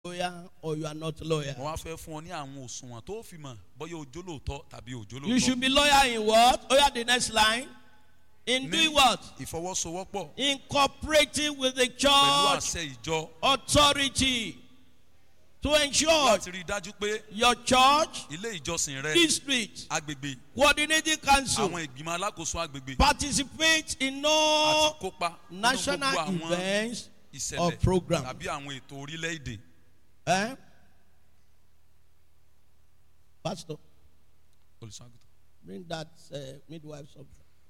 loyal or you are not loyal. mo wá fẹ́ fún ọ ní àwọn òṣùwọ̀n tó fi mọ̀ bóyá òjò lóòótọ́ tàbí òjò You should lóòótọ́ be loyal in what? Oh, yeah, the next line. In Ní doing what? ìfọwọ́sowọ́pọ̀ In cooperating with the pẹ̀lú church àṣẹ ìjọ authority to ensure láti rí i dájú pé your church, ilé ìjọsìn rẹ district, agbègbè coordinating council àwọn ìgbìmọ̀ alákòóso agbègbè participate in àti no kópa nínú national gbogbo àwọn events or ìṣẹ̀lẹ̀ program. tàbí àwọn ètò orílẹ̀-èdè Eh? Pastor, olùṣọ́àgùtàn. bring that uh, midwife up.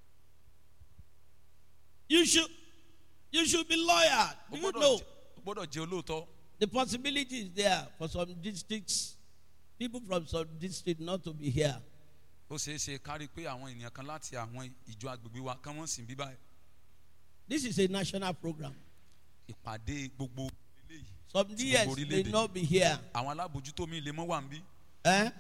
You should, you should be loyal. o Do you gbọ́dọ̀ know jẹ́- o gbọ́dọ̀ jẹ́ olóòótọ́ the possibility is there for some districts, people from some districts not to be here. ó ṣeé ṣe kárí pé àwọn ènìyàn kan láti àwọn ìjọ agbègbè wa kán wọ́n sì ń bí báyìí This is a national program. ìpàdé gbogbo eléyìí Some Gbogbo DS may orílẹ̀-èdè. not be here. àwọn alábòjútó mi lè mọ́ wà ń bí Eh?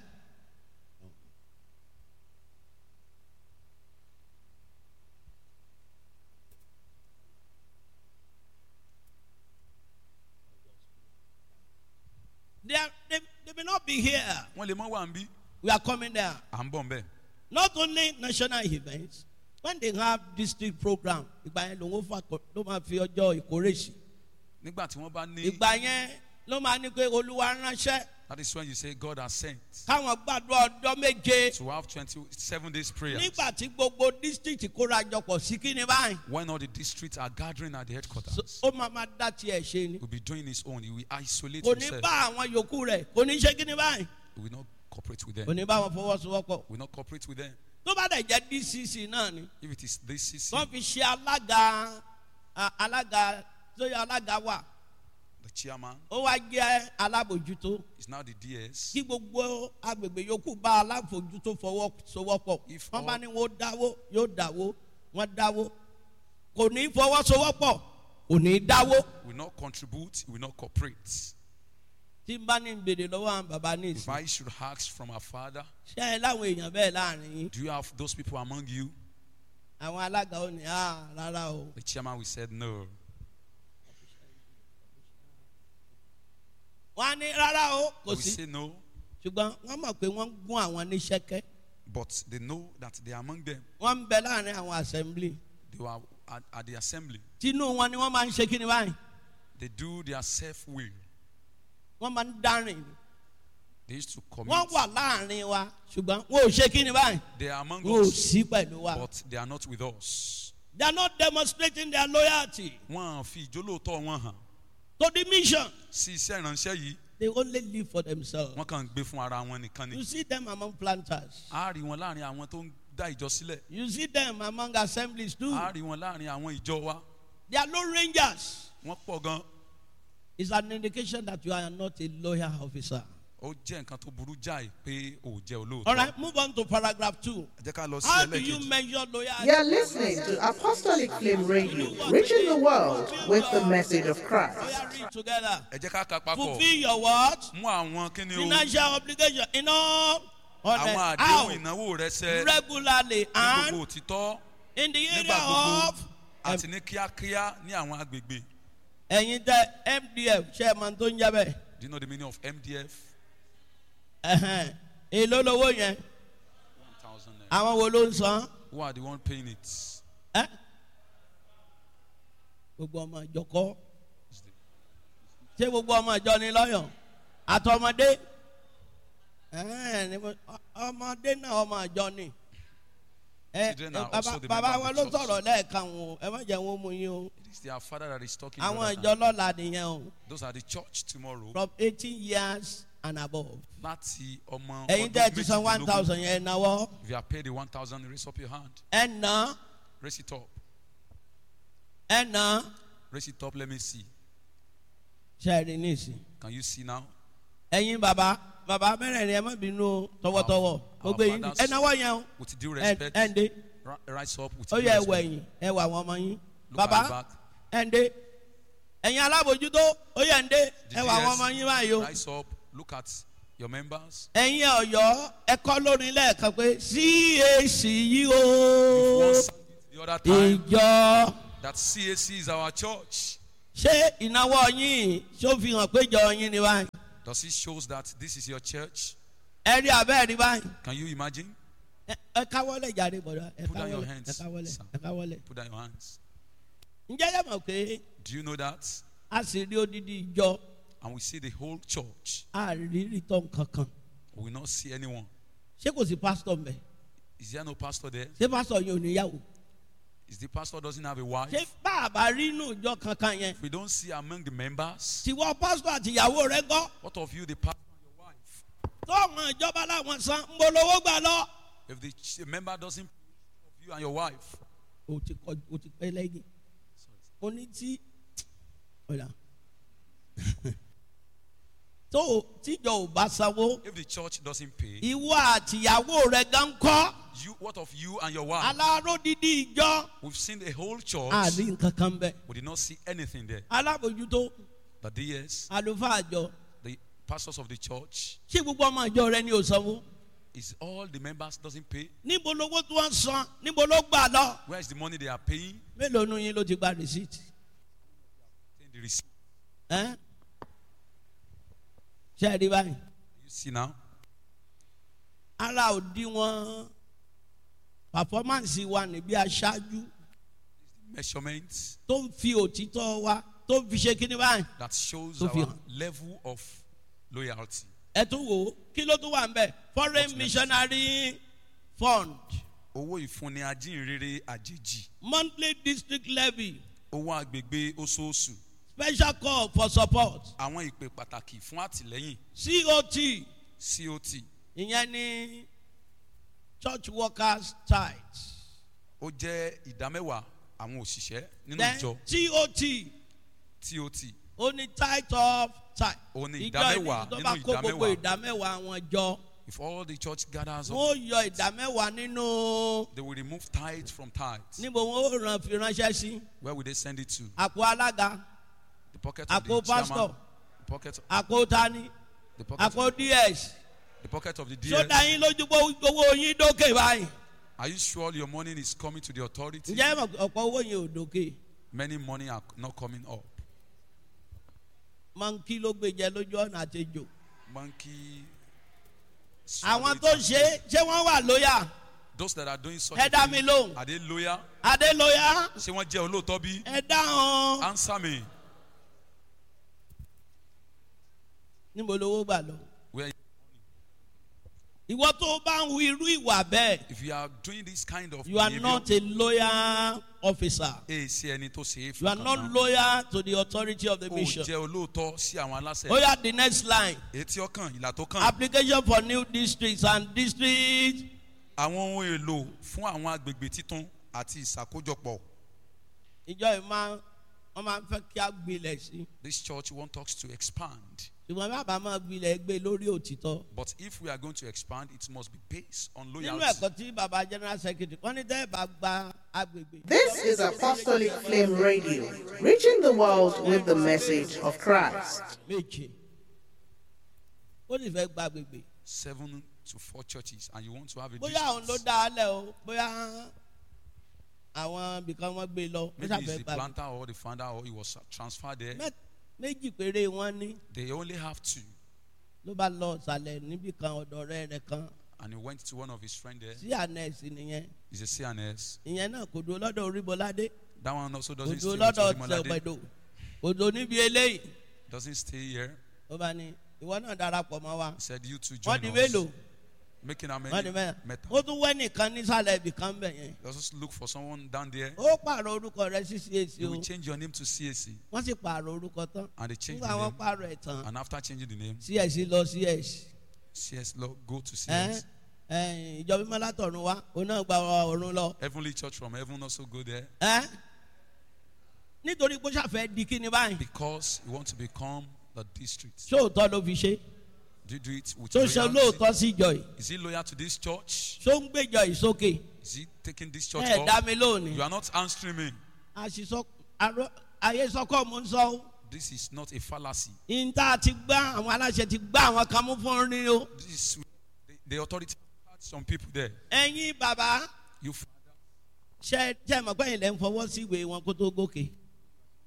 They, are, they, they may not be here. wọ́n lè mọ́ wà ń bí We are coming there. à ń bọ̀ ń bẹ̀ Not only national events, when they have district program, ìgbà yẹn lòun fà kọ- ló máa fi ọjọ́ ìkórè sí. nígbà tí wọ́n bá ní Ìgbà yẹn ló máa ní pé olúwa ránṣẹ́ that is when you say God has sent káwọn gbàdúrà ọjọ́ méje. to have twenty seven days prayer nígbà tí gbogbo district kóra jọpọ̀ sí kíni báyìí when all the districts are gathering at the so, headquarters ó máa ma dá tiẹ̀ ṣe ni he will be doing his own he will isolate kò ní himself bá àwọn yòókù rẹ̀ kò ní ṣe kíni báyìí he will not cooperate with them kò ní bá wọn fọwọ́sowọ́pọ̀ will not cooperate with them tó bá dẹ̀ jẹ́ dcc náà ni if it is this CC wọ́n fi ṣe alága a- alága tó yẹ alága wà the chairman ó wá jẹ́ alábòjútó is now the DS kí gbogbo agbègbè yòókù bá alábòjútó fọwọ́sowọ́pọ̀ If wọ́n bá all- ní wọ́n dáwó yóò dáwó wọ́n dáwó kò ní fọwọ́sowọ́pọ̀ kò ní dáwó. will not contribute he will not cooperate tí n bá ní gbèrè lọ́wọ́ àwọn bàbá ní if ìsìn I should ask from our father ṣé ẹ láwọn èèyàn bẹ́ẹ̀ láàrin yín do you have those people among you àwọn alága ò ní à rárá o the chairman will said no wọ́n á ní rárá o he kò will sí say no ṣùgbọ́n wọ́n mọ̀ pé wọ́n ń gún àwọn ní ṣẹ́kẹ́ but they know that they are among them wọ́n ń bẹ láàrin àwọn assembly they were at, at the assembly tínú wọn ni wọ́n máa ń ṣe kíni báyìí they do their self will wọ́n máa ń dárìn they used to commit wọ́n wà láàrin wa ṣùgbọ́n wọn ò ṣe kíni báyìí they are among wọn ò us sí pẹ̀lú wa but they are not with us they are not demonstrating their loyalty wọ́n fi ìjólóòtọ́ wọn hàn to the mission sí iṣẹ́ ìránṣẹ́ yìí they only live for themselves wọ́n kàn ń gbé fún ara wọn nìkan ni you see them among planters a rí wọn láàrin àwọn tó ń dá ìjọ sílẹ̀ you see them among assemblies too a rí wọn láàrin àwọn ìjọ wa they are lone rangers. wọ́n pọ̀ gan is an indication that you are not a loyal officer. ó jẹ́ nǹkan tó burú jáì pé ò jẹ́ All olóòótọ́ right, move on to paragraph two. ẹ jẹ́ ká lọ sí How do you ẹlẹ́kejì measure loyalty? You're listening to Apostolic Flame Radio, reaching the world with the message of Oh, Christ. yeah, read together. ẹ jẹ́ ká ka papọ̀ Fulfill your what? mú àwọn kíni o Financial obligation in all on àwọn the àdéhùn how ìnáwó rẹ ṣẹ regularly ní and gbogbo òtítọ́ in the nígbà area gbogbo of àti ní kíákíá ní àwọn agbègbè ẹ̀yin tẹ MDF ṣe é máa tó ń jẹ́ bẹ́ẹ̀. do you know the meaning of MDF Ẹ̀hẹ̀n. Èló lowó yẹn? one thousand naira Àwọn wo ló ń san? who are the one paying it Ẹ́? Gbogbo ọmọ ìjọ kọ́. Is the- ṣé gbogbo ọmọ ìjọ ni lọ́yọ̀ àtọmọdé Ẹ̀ẹ́n, ni mo- ọ- ọmọdé náà ọmọ ìjọ ni Ẹ, Children are ẹ, also bàbá the bàbá member wọn of ló the church. sọ̀rọ̀ lẹ́ẹ̀kan o ẹ má jẹ́ wọn mú yín o it is their father that is talking àwọn brother ìjọ now. lọ́la nìyẹn o those are the church tomorrow from eighteen years and above láti ọmọ ẹ̀yin ọdún tẹ́ ẹ ti san one méjìdínlógún. thousand yẹn náwó if you are paid the one thousand raise up your hand ẹ nà raise it up ẹ nà raise it up let me see ṣe rí nísìn can you see now ẹ̀yin bàbá bàbá mẹ́rẹ̀ẹ̀rin ẹ má bínú o, tọwọ́tọwọ́ Our- gbogbo our yín fathers- ẹ náwó yẹn o with due ẹ respect ẹ ǹdẹ́. ri- rise up with ó due yẹ ẹwọ respect ẹ̀yìn ẹwà àwọn ọmọ yín look bàbá at the back ẹ̀ǹdẹ́ ẹ̀yin alábòjútó ó yẹ ẹ̀ǹdẹ́ The ẹwà àwọn DS, ọmọ yín báyìí o rise up look at your members ẹ̀yin ọ̀yọ́ ẹ̀kọ́ lórí lẹ́ẹ̀kan pé cac yìí If one o sang it the other time ìjọ that CAC is our church ṣé ìnáwó yín ṣó fi hàn pé ìjọ yín ni báyìí Does it shows that this is your church? ẹ rí abẹ́ rí báyìí Can you imagine? ẹ ẹ káwọ́lẹ̀ jáde bọ̀dọ̀ ẹ Put down your káwọ́lẹ̀ hands, ẹ káwọ́lẹ̀ sir. ẹ káwọ́lẹ̀ Put down your hands. ǹjẹ́ yẹ mọ̀ pé Do you know that? a sì rí odidi ìjọ And we see the whole church. a rí rìtọ́ kankan We will not see anyone. ṣé kò sí pásítọ̀ mbẹ̀ Is there no pastor there? ṣé pásítọ̀ yẹn ò níyàwó Is the pastor doesn't have a wife? ṣé bàbá rí inú ìjọ kankan yẹn If we don't see among the members, tiwọ́ pásítọ̀ àti ìyàwó rẹ gbọ́ what of you, the pastor and your wife? tọ́ọ̀mù ìjọba làwọn san ń bolówó gbà lọ. If the ch- member doesn't of you and your wife, o ti kọ o ti pẹ́ lẹ́yìn o ní tí ọ̀la tó o- tíjọ ò bá sanwó if the church doesn't pay, ìwọ àtìyàwó rẹ gan kọ́ you what of you and your wife? aláró dídí ìjọ We've seen the whole church. àrí nǹkan kan bẹ We did not see anything there. alábòjútó But yes, àlùfáà àjọ the pastors of the church ṣé gbogbo ọmọ ìjọ rẹ ní ò sanwó is all the members doesn't pay. níbo lówó tí wọ́n san níbo ló gbà lọ Where is the money they are paying? mélòó nu yín ló ti gba rìsíìtì Take the receipt. ẹ́ ṣe é rí báyìí You see now, ara òdiwọ̀n pàfọ́mánsì wa níbi aṣáájú measurements tó ń fi òtítọ́ wa tó ń fi ṣe kíní báyìí that shows Tó fi our hàn. level of loyalty. ẹ tún wò ó kí ló tún wà ń bẹ̀ foreign What's next? missionary fund Owó ìfúnni ajínrere àjèjì. monthly district levy Owó agbègbè oṣooṣù. special call for support Àwọn ìpè pàtàkì fún àtìlẹ́yìn cot COT. ìyẹn ní church workers tithe Ó jẹ́ ìdámẹ́wàá àwọn òṣìṣẹ́ nínú then ìjọ tot TOT. ó ní tithe of tithe Ó ní ìjọ ìdámẹ́wàá ìdí tó nínú bá kó gbogbo ìdámẹ́wàá. ìdámẹ́wàá wọn jọ If all the church gathers up, wọn ó yọ ìdámẹ́wàá nínú they will remove tithe from tithes. níbo wọn ó ràn fi ránṣẹ́ sí Where will they send it to? àpò alága The pocket of àpò the chairman. pastor The pocket, àpò tani the pocket, àpò of, ds the pocket of the sódà DS. yín lójú pé owó yín dókè báyìí Are you sure your money is coming to the authority? ǹjẹ́ ẹ mọ̀ pé ọ̀pọ̀ owó yẹn ò dókè Many money are not coming up. máa ń kí ló gbé jẹ lójú ọ̀nà àtẹjọ Monkey. àwọn swallow it tó and ṣe é, ṣé wọ́n wà lóyà Those that are doing such ẹ a dá thing, mi lóhùn are they loyal? adé lóyà Ṣé wọ́n jẹ́ olóòótọ́ bí? ẹ dáhùn Answer me. níbo lówó gbà lọ Where, ìwọ tó bá ń hu irú ìwà bẹ́ẹ̀ if you are doing this kind of you are behavior, not a loyal officer èyí sí ẹni tó ṣe é you are fún not kan náà. loyal to the authority of the Ó mission jẹ́ olóòótọ́ sí àwọn aláṣẹ. ó yà the next line Èyí tí ó kàn, ìlà tó kàn. application for new districts and district Àwọn ohun èlò fún àwọn agbègbè títún àti ìṣàkójọpọ̀. ìjọ yìí máa wọ́n máa ń fẹ́ kí a gbilẹ̀ sí This church wants us to expand. ṣùgbọ́n bàbá máa gbilẹ̀ gbé lórí òtítọ́ But if we are going to expand, it must be based on nínú loyalty. ẹ̀kọ́ tí bàbá general secretary wọ́n ní tẹ́ ẹ bá gba agbègbè. This is Apostolic Flame Radio, reaching the world with the message of Christ. méje ó sì fẹ́ gba agbègbè Seven to four churches, and you want to have a bóyá àwọn ló district. dá a lẹ̀ o bóyá àwọn ibìkan wọn gbé lọ ó Maybe it's ṣàfẹ́ the gba agbègbè. planter or the founder, or he was transferred there. Mẹ́- méjì péré wọn ní They only have two. ló bá lọ ṣàlẹ̀ níbì kan ọ̀dọ̀ ọ̀rẹ́ rẹ̀ kan And he went to one of his friends there. sí ànẹ́sì nìyẹn He's a CNS. ìyẹn náà kò dúró lọ́dọ̀ oríbọládé That one also kò doesn't stay dúró with lọ́dọ̀ Orimolade. tẹ̀gbẹ̀dọ̀ kò dúró níbi eléyìí Doesn't stay here. ó bá ní ìwọ náà darapọ̀ mọ́ wa He said, You two wọ́n join di us. mélòó Making how wọ́n di many? mẹ́ta Meta. ó tún wẹ́ nìkan nísàlẹ̀ ibì kan bẹ̀ yẹn Let's just look for someone down there. ó pààrọ̀ orúkọ rẹ̀ sí CAC You o will change your name to CAC. wọ́n sì pààrọ̀ orúkọ tán And they change nígbà the wọn name. pààrọ̀ ẹ̀ tán And after changing the name, CAC lọ CS CS Lord, go to ẹ̀ CS. ẹ̀ ìjọba mímọ́ látọ̀run wá òun náà gba ọ̀run lọ Heavenly Church from heaven also go there ẹ̀ nítorí pé ó ṣàfẹ́ di kíni báyìí because you want to become the district. sóòótọ́ ló fi ṣe Do you do it with tó ṣe loyalty? lóòótọ́ sí ìjọ yìí Is he loyal to this church? tó ń gbéjọ yìí sókè Is he taking this church ẹ̀ dá up? mi lónìí You are not answering me. àṣìṣọ àrò ayé sọkọ mò ń sọ ó This is not a fallacy. ìta ti gbá àwọn aláṣẹ ti gbá àwọn kan mú fún ní o This is the, the authority had some people there. ẹ̀yin bàbá You f- ṣe ṣe mọ̀ pé ilẹ̀ ń fọwọ́ sí ìwé wọn kó tó gòkè signing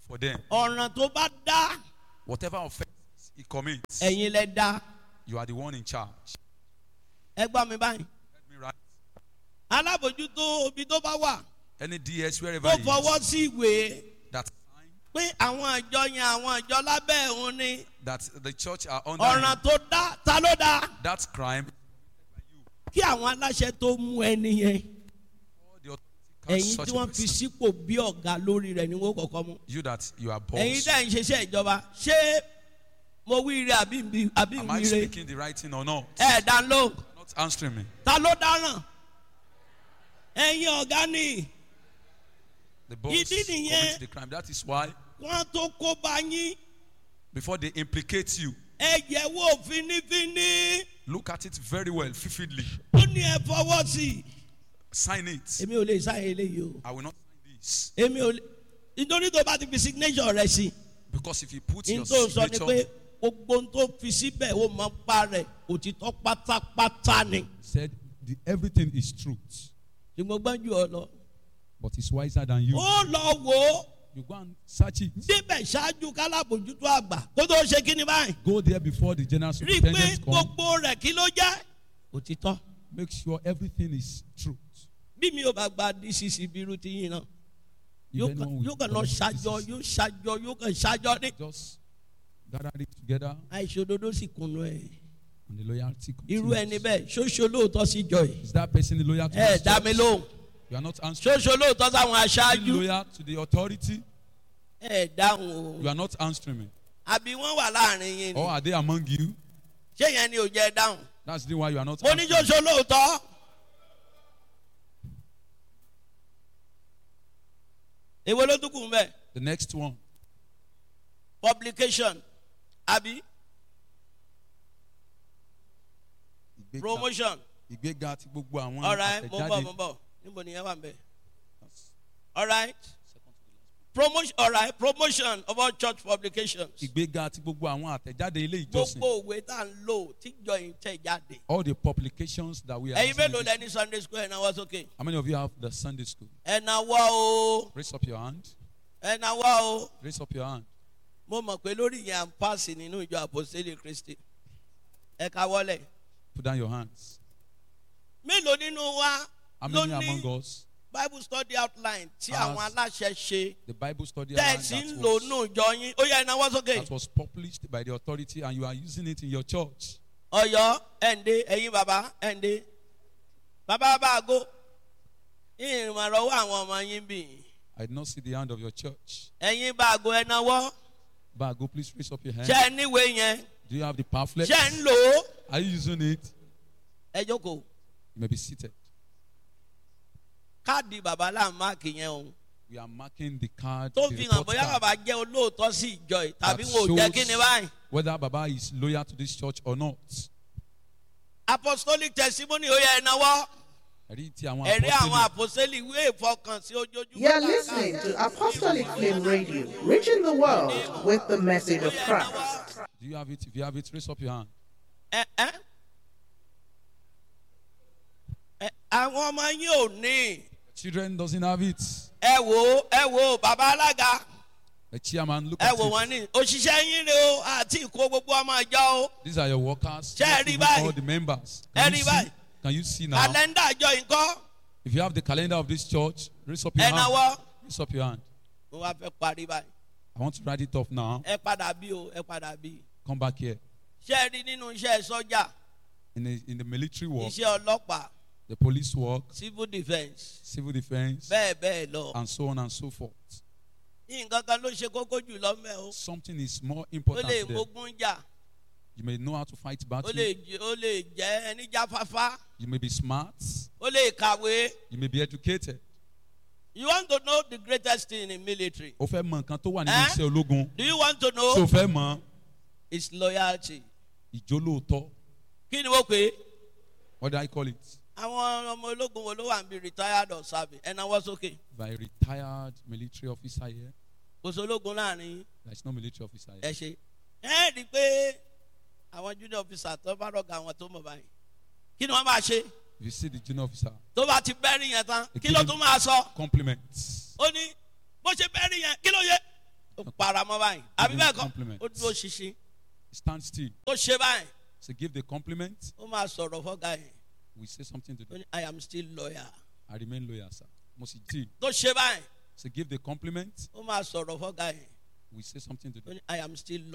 for them. ọ̀ràn tó bá dá Whatever offense he commits, ẹ̀yin lẹ dá you are the one in charge. ẹ gbọ́ mi báyìí Let me write. alábòjútó ibi tó bá wà Any DS wherever tó he fọwọ́ is, sí ìwé that sign pé àwọn àjọ yẹn àwọn àjọ lábẹ́ òun ni that the church are under ọ̀ràn him, tó dá ta ló dá that crime, kí àwọn aláṣẹ tó mú ẹni yẹn all the authority catch ẹ̀yin such tí a wọ́n fi person. sípò bí ọ̀gá lórí rẹ̀ ni wọ́n kọ̀ọ̀kan mú You that you are ẹ̀yin boss. dẹ́ ń ṣiṣẹ́ ìjọba ṣé mo wí ire àbí ń àbí Am ń I wí ire speaking the right thing or not? ẹ̀ dá ló Not answering me. ta ló dáràn ẹ̀yin ọ̀gá ni The boss Ìdí nìyẹn. commits the crime. That is why wọ́n tó kó bá yín before they implicate you, ẹ yẹ̀ wò fínífíní look at it very well, vividly. ó ní ẹ fọwọ́ sí i. Sign it. èmi ò lè sáyé eléyìí o I will not sign this. èmi ò lè nítorí tó bá ti fi signature rẹ sí Because if you put i your ní tó sọ ni pé signature, gbogbo ohun tó fi síbẹ̀ ó mọ pa rẹ̀ òtítọ́ pátápátá ni said the, everything is truth, ṣùgbọ́n gbọ́njú ọ lọ. but it's wiser than you. ó lọ wò ó You go and search it. débẹ̀ ṣáájú kálábòjútó àgbà kó tó ṣe kí ni báyìí Go there before the general rí i pé superintendent come. gbogbo rẹ̀ kí ló jẹ́ òtítọ́ Make sure everything is truth. bí mi ò bá gba dcc bírú ti yín náà If yóò anyone kàn- will yóò kàn lọ collect ṣàjọ this, yóò ṣàjọ yóò kàn ṣàjọ ní. just gather it together àìṣòdodo sì kùnú ẹ̀ and the loyalty irú ẹni continues. bẹ́ẹ̀ ṣoṣo lóòótọ́ sí jọ ẹ̀ Is that person loyal to ẹ̀ this dá mi church? lóhùn You are not answering. ṣoṣo lóòótọ́ sáwọn Is he aṣáájú loyal to the authority? ẹ̀ dáhùn You o are not answering me. àbí wọ́n wà láàrin yín ni Or are they among you? ṣé yẹn ni ò jẹ́ dáhùn That's the reason why you are not mo ní answering. ṣoṣo lóòótọ́ èwo ló tún kù ń bẹ̀ The next one. publication àbí Ìgbéga- promotion Ìgbéga ti gbogbo àwọn alright mo ń bọ̀ àtẹ̀jáde. mo ń bọ̀ níbo nìyẹn wà ń bẹ̀ alright promotion alright promotion of all church publications. Ìgbéga ti gbogbo àwọn àtẹ̀jáde ilé ìjọsìn. gbogbo òwe tá à ń lò tíjọ yìí tẹ̀ jáde. All the publications that we are ẹ̀yin using mélòó in lẹ this- ní sunday school ẹ̀ náwó sókè. How many of you have the Sunday school? ẹ̀ náwó o Raise up your hand. ẹ̀ náwó o. Raise up your hand. mo mọ̀ pé lórí yẹn à ń pàṣẹ nínú ìjọ àpòsílẹ̀ kristi. ẹ ká wọlé. Put down your hands. mélòó nínú wa How ló many ní among us? bible study outline tí Has- àwọn aláṣẹ ṣe The Bible study outline tẹ̀sí ń that lò was, nù ìjọ yín ó yẹ ẹ̀ náwó sókè. that was published by the authority and you are using it in your church. ọyọ ẹ̀ǹdẹ ẹ̀yin bàbá ẹ̀ǹdẹ bàbá bá aago ìrìnàrọ̀wọ́ àwọn ọmọ yín bì í. I did not see the hand of your church. ẹ̀yin bá aago ẹ̀ náwó. Bago, please raise up your hand. ṣe ẹ níwèé yẹn Do you have the pamphlet? ṣe ń lò ó Are you using it? ẹ jókòó You may be seated. káàdì bàbá là ń máàkì yẹn o We are marking the card. tó the fi hàn report bóyá card bàbá jẹ́ olóòótọ́ sí ìjọ yìí that tàbí wọn ò jẹ́ kí ni shows báyìí. Whether Baba is loyal to this church or not. apostolic testimony ó yẹ ẹ náwó Ẹ̀rí ti àwọn ẹ̀rí àwọn apostoli. apostolic ìwé ìfọkànsí ojoojúmọ́. You're listening to Apostolic Flame Radio, reaching the world with the message of Christ. Do you have it? If you have it, raise up your hand. ẹ ẹ ẹ àwọn ọmọ yín ò ní Children doesn't have it. ẹ wò ó ẹ wò ó bàbá alága The chairman, look ẹ at wò it. wọn ní òṣìṣẹ́ yín rè o àti ìkó gbogbo ọmọ ìjọ o These are your workers. Ṣé ẹ not rí even báyìí? all the members. Ẹ Can rí you see? báyìí? Can you see now? kàlẹ́ndà àjọ yìí kọ́ If you have the calendar of this church, raise up your ẹ hand. náwó. Raise up your hand. mo wá fẹ́ parí báyìí I want to write it off now. ẹ padà bí o ẹ padà bí Come back here. ṣé ẹ rí nínú iṣẹ́ sọ́jà In the, in the military work, iṣẹ́ ọlọ́pàá the police work, civil defence civil defense, bẹ́ẹ̀ bẹ́ẹ̀ lọ and so on and so forth. nǹkan kan ló ṣe kókó jù lọ́mẹ́ o Something is more ó important lè there. mógún jà You may know how to fight ó battle. lè j- ó lè jẹ́ ẹni jáfáfá You may be smart. ó lè kàwé You may be educated. you want to know the greatest thing in military O fẹ́ mọ nǹkan tó wà nínú Eh? iṣẹ́ ológun. do you want to Ṣé o know fẹ́ mọ it's loyalty ìjólóòtọ́? kí ni wọ́n pè é What do I call it? àwọn ọmọ ológun wo ló wà ń bí retired or serving ẹ náwó sókè By a retired military officer here. kò sí ológun láàrin yín. There is no military officer ẹ here. ṣe ẹ rí i pé àwọn junior officer tó bá rọgà àwọn tó mọ̀ báyìí kí ni wọ́n máa ṣe If you see the junior officer, tó bá ti bẹ́rì yẹn tán They kí ló give tún máa sọ compliments. ó ní bó ṣe bẹ́rì yẹn kí ló yẹ ó paramọ́ báyìí àbí Give bẹ́ẹ̀ him kọ́ compliment. ó dúró ṣinṣin Stand still. ó ṣe báyìí Say, give the compliment. ó máa sọ̀rọ̀ fọ́gà yẹn We say something to ó them. ní i am still lawyer I remain loyal, sir. Must still. tó ṣe báyìí Say, give the compliment. ó máa sọ̀rọ̀ fọ́gà yẹn We say something to ó them. ní i am still